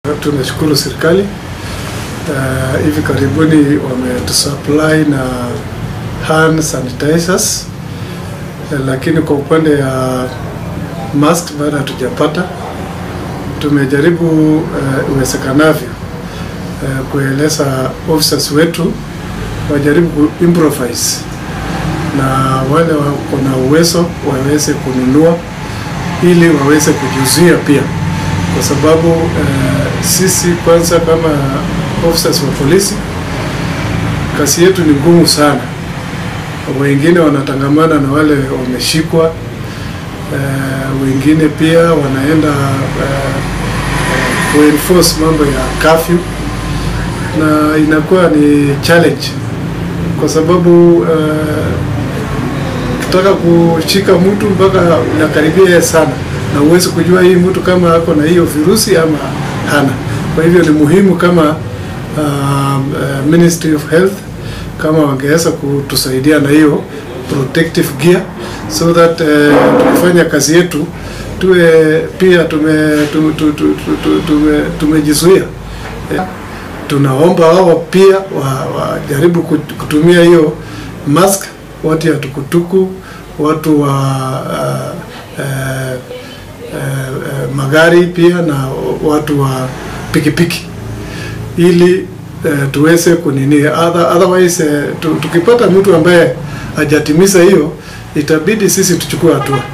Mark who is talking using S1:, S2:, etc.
S1: Tunashukuru serikali uh, hivi karibuni wametusupply na hand sanitizers uh, lakini kwa upande ya mask bado hatujapata. Tumejaribu uh, uwezekanavyo uh, kueleza officers wetu wajaribu ku improvise na wale wako na uwezo waweze kununua ili waweze kujizuia pia kwa sababu uh, sisi kwanza kama officers wa polisi kazi yetu ni ngumu sana. Wengine wanatangamana na wale wameshikwa, uh, wengine pia wanaenda uh, kuenforce mambo ya curfew, na inakuwa ni challenge kwa sababu uh, ukitaka kushika mtu mpaka unakaribia sana na uwezi kujua hii mtu kama ako na hiyo virusi ama hana. Kwa hivyo ni muhimu kama uh, uh, Ministry of Health kama wangeweza kutusaidia na hiyo protective gear so that uh, tukifanya kazi yetu tuwe pia tume tume, tume, tume, tumejizuia. Tunaomba wao pia wajaribu wa kutumia hiyo mask, watu ya tukutuku, watu wa uh, uh, Uh, uh, magari pia na watu wa pikipiki ili uh, tuweze kunini other, otherwise uh, tukipata mtu ambaye hajatimiza hiyo itabidi sisi tuchukue hatua.